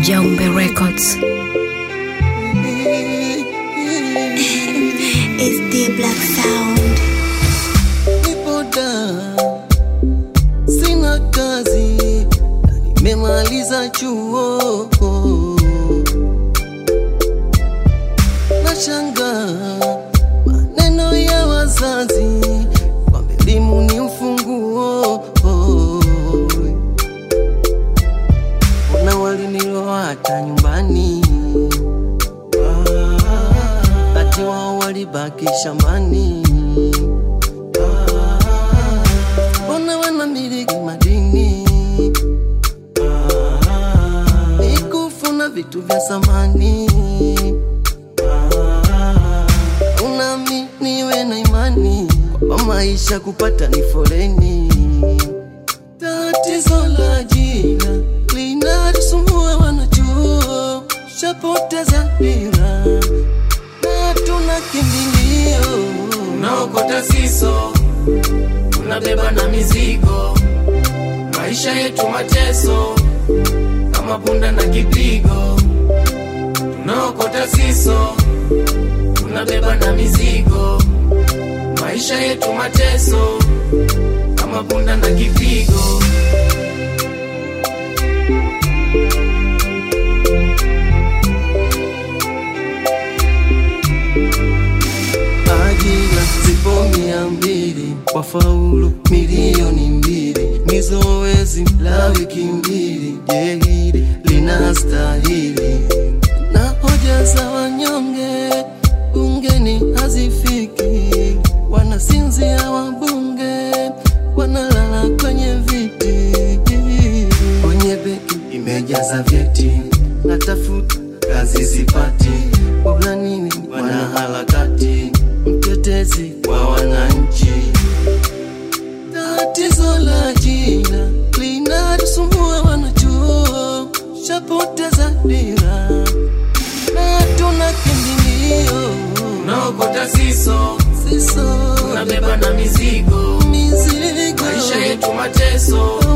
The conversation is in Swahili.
Jaumbe Records. It's the black sound. Nipo down, sina kazi na nimemaliza chuo. Nashanga maneno ya wazazi kwamba elimu ni ufunguo. Ona waliniloa hata nyumbani, ati wao walibaki shambani. Mbona wanamiliki madini ikufuna vitu vya samani unami niwe na imani kwamba maisha kupata ni foleni tatizo la ajira linatusumbua wanachuo shapoteza dira na tuna kimbilio unaokota siso unabeba na mizigo maisha yetu mateso kama punda na kipigo tunaokota siso unabeba na mizigo maisha yetu mateso kama punda na kipigo ajira zipo mia mbili wafaulu milioni mbili ni zoezi la wiki mbili je hili linastahili na hoja za wanyonge bungeni hazifiki wanasinzia wabunge wanalala kwenye viti kwenye beki imejaza vyeti natafuta kazi sipati bora nini wanaharakati mtetezi wa wananchi tatizo la ajira linatusumbua wanachuo shapoteza dira na tuna kimbilio unaokota siso siso unabeba na mizigo mizigo maisha yetu mateso